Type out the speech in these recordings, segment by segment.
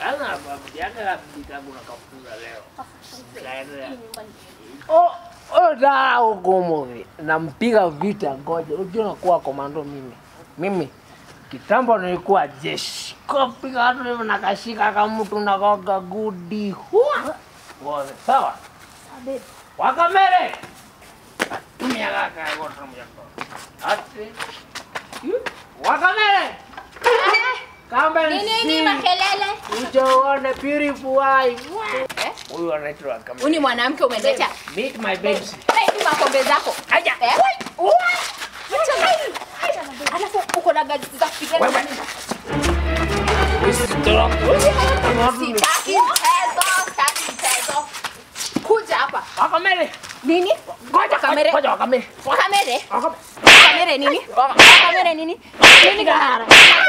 Sasa babu yake kitabu na kafuza leo. Kaendelea. Nyumbani. Oh, oh, da hukumu. Nampiga vita ngoja. Unajua nakuwa komando mimi. Mimi kitambo nilikuwa jeshi. Kapiga watu hivyo nakashika kama mtu nakoga gudi. Hua. Wote sawa. Babe. Wakamere. Tumia kaka yote mjako. Ati. Wakamere. Kama Nini nini makelele? Ujaone purify. Eh? Huyu anaitwa Wakamere. Uni mwanamke umeleta. Meet my babes. Hey, makombe zako. Aja. Eh? Ua. Acha na hii. Alafu uko na gazi za kupigana. Wewe. Usitoroke. Sitaki mchezo, sitaki mchezo. Kuja hapa. Wakamere. Nini? Ngoja Kamere. Ngoja Wakamere. Wakamere. Wakamere. Wakamere nini? Wakamere nini? Nini gara?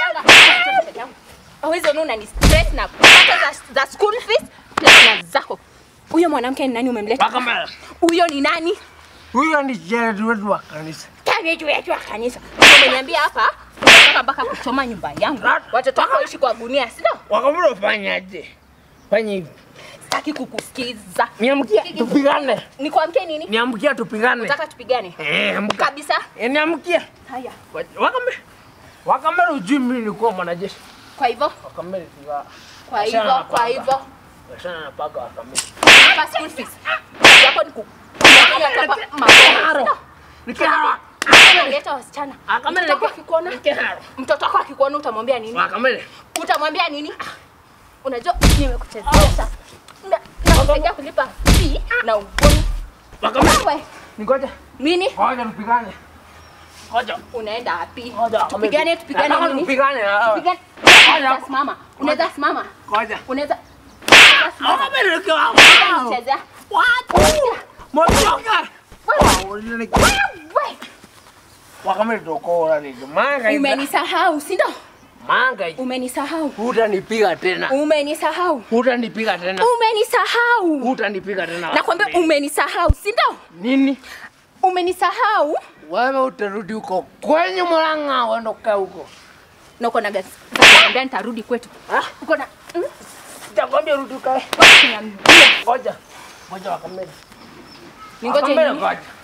Hizo nuna ni stress na pata za, za school fees plus na zako. Huyo mwanamke ni nani umemleta? Wakamere. Huyo ni nani? Huyo ni jeshi wetu wa kanisa. Kabeji wetu wa kanisa. Umeniambia hapa unataka mpaka kuchoma nyumba yangu. Watoto wako waishi kwa gunia, si ndio? Wakamere ufanyaje? Fanya hivi. Sitaki kukusikiza. Niamkia tupigane. Nikwambie nini? Niamkia tupigane. Unataka tupigane? Eh, amka. Kabisa. Eh, niamkia. Haya. Wakamere. Wakamere ujui mimi nilikuwa mwanajeshi. Kwa hivyo, Wakamere tuka. kwa hivyo, kwa hivyo. Washana na paka wakamere. Hapa school fees. Kazi yako ni ku kunyang'anya hapa masomo. Nikiharo. Unaleta wasichana. Wakamere Mtoto wako akikuona, nikiharo. mtoto wako akikuona utamwambia nini? Wakamere. Utamwambia nini? Unajua nimekuchezesha. Na nakusaidia kulipa fee na ugoni. Wakamere. Wewe Ngoja. nini? Ngoja tupigane. Ngoja. Unaenda wapi? Ngoja. Tupigane, tupigane Nataka nini? Tupigane. ah. Tupigane. Unaweza simama. Unaweza simama. Ngoja. Unaweza unaweza simama. Wakamere nikiwa. Chezea. Motoka. Wewe. Wakamere tokora ni manga hivi. Umenisahau, si ndio? Manga hivi. Umenisahau. Hutanipiga tena. Umenisahau. Hutanipiga tena. Umenisahau. Hutanipiga tena. Nakwambia umenisahau, si ndio? nini? Umenisahau. Wewe utarudi huko kwenye Murang'a, uende ukae huko. Na uko na gasi. Nakwambia nitarudi kwetu. Ah, Uko na mm? Sitakwambia rudi ukae. Wewe kuniambia. Ngoja. Ngoja Wakamere. Ningoje Wakamere nini? ngoja.